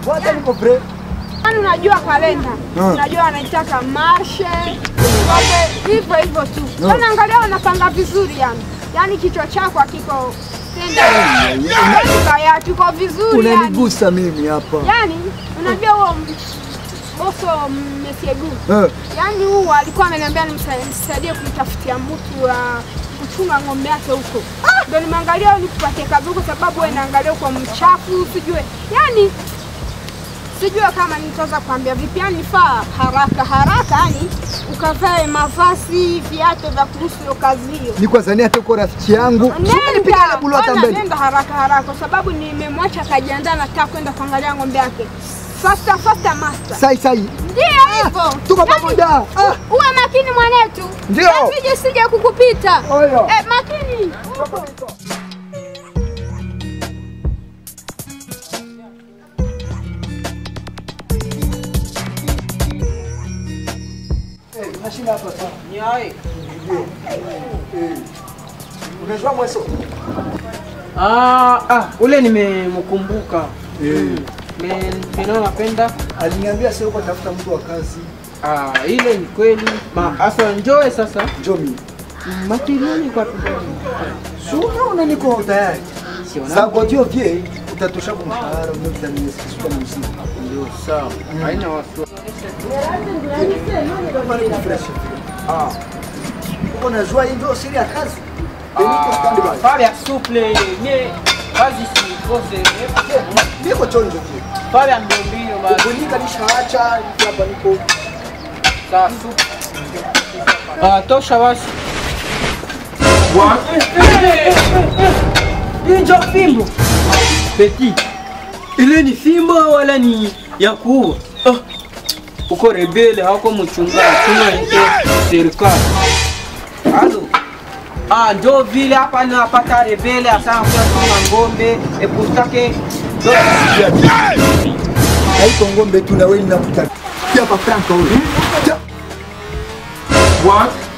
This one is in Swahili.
Bwana niko pre. Yaani unajua kalenda, Ah. unajua wanaitaka marshe wape hivyo hivyo tu. Yaani angalia wanapanga vizuri yani, yaani kichwa chako hakiko tenda, yaani kaya kiko vizuri yani. Unanigusa mimi hapa. Yaani unajua huo m- boso Mesiegu, Eh. yaani huu alikuwa ameniambia nimsa- nisaidie kumtafutia mtu wa kuchunga ng'ombe yake huko, ndio nimeangalia nikupatie kazi kwa sababu wewe naangalia kwa mchafu, sijue yaani sijue kama nitaweza kuambia vipi, yani nifaa haraka haraka, yani ukavae mavazi, viatu vya kuhusu hiyo kazi hiyo. Ni kwa zania tuko rafiki yangu. Nipiga na bulu hata ona, mbele. nenda haraka haraka, kwa sababu nimemwacha akajiandaa, nataka kwenda kuangalia ng'ombe yake. Faster faster master. Sai sai. Ndio hivyo. Tuko Yaani, pamoja. Ah. Uwe makini mwanetu. Ndio. Sije sije kukupita. Oyo. Eh, makini. Unashinda hapa sana. Nyai. Unajua mweso? Ah, ah, ule nimemkumbuka. Eh. Me- Mimi napenda. Aliniambia sio kwa tafuta mtu wa kazi. Ah, ile ni kweli. Ma asa njoe sasa. Njoo mimi. Matilioni kwa tudoni. Si unaona niko tayari. Sio Sasa kwa hiyo pia utatosha kwa mshahara mmoja ni siku na msimu. ndio sawa. Haina wasiwasi. Ah. Uko najua hii ndio siri ya kazi. Niko standby. Pale ya suple nye kazi sikose. Niko chonjo pia. Pale ya ndio mbio basi. Kunika nishaacha niko hapa niko. Sawa suple. Ah, tosha basi. Hii ndio fimbo. Petit. Ile ni fimbo wala ni ya kuua? Ah. Uko rebele hauko mchungaji, tuna ndio serikali. Halo. Ah, ndio vile hapa napata rebele asana kwa tuna ngombe epustake Haiko ngombe tu na wewe ninakutaka. Hapa Franco huyu. What?